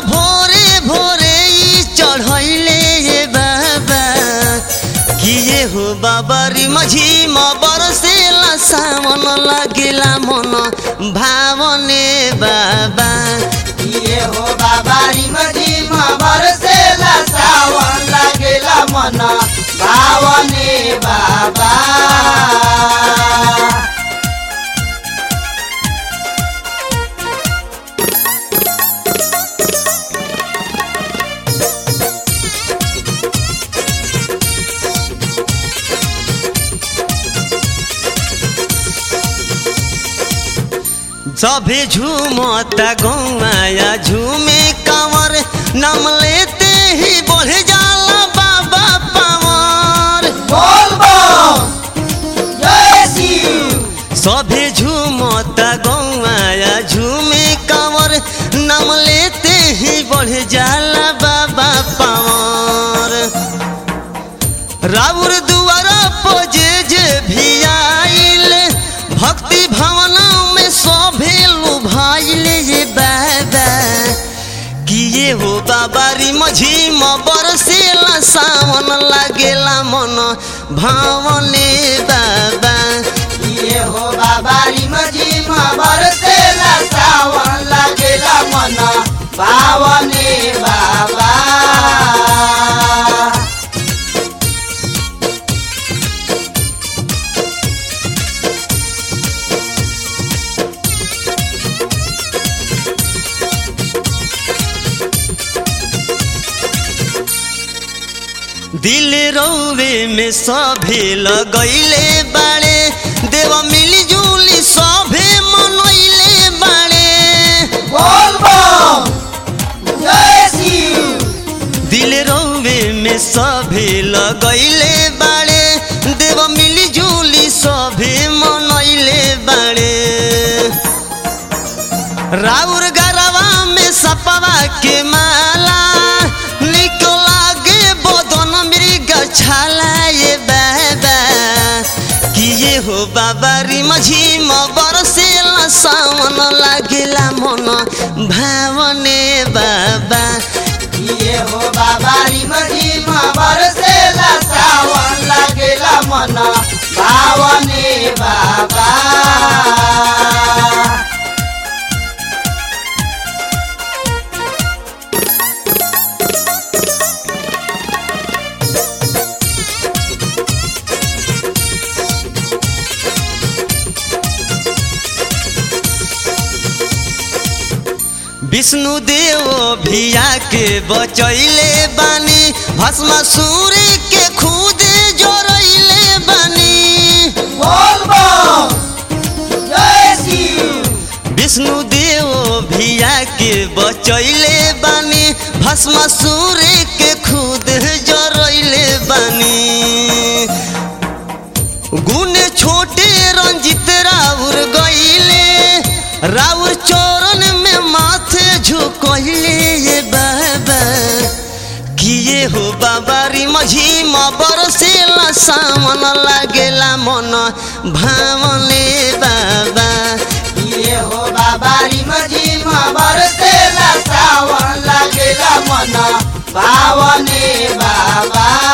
भोरे भोरे ई चढ़ैले ये बाबा किए हो बाबा री मझी म बरसेला सावन लागेला मन भावने बाबा ये हो बाबा रिम झिम बरसेला सावन लागेला मन भावने बाबा सभे झूमता गौमाया झूमे कंवर नाम लेते ही बढ़ जाला बाबा पावर बोल बम जय शिव सभे झूमता गौमाया झूमे कंवर नाम लेते ही बढ़ जाला बाबा पावर राउर दुआरा पजे जे भी आइल भक्ति भावना में सभे लुभाइल ये बाबा किए हो बाबा री मझी म बरसेला सावन लागेला मन भावने बाबा ये हो बाबा रिम झिम बरसेला सावन लागेला मन भावने बाबा दिल रौवे में सभे लगैले बाड़े देव मिलजुली सभे मनैले बाड़े बोल बम जय शिव दिल रौवे में सभे लगैले बाड़े देव मिलजुली सभे मनैले बाड़े राउर गरवा में सपवा के माला निको लागे बदन मृग छाला ये बाबा किए हो बाबा री मझी म बरसेला सावन लागेला मन भावने बाबा ये हो बाबा रिम झिम बरसेला सावन लागेला मन भावने बाबा विष्णु देव भिया के बचैले बानी भस्मासुर के खुद जोड़ैले बानी बोल बम जय शिव विष्णु देव भिया के बचैले बानी भस्मासुर के खुद जोड़ैले बानी गुण छोटे रंजित राउर गईले राउर चरण में माथे झुकैले ये बाबा किए हो बाबा री मझी म बरसेला सावन लागेला मन भावने बाबा ये हो बाबा रिम झिम बरसेला सावन लागेला मन भावने बाबा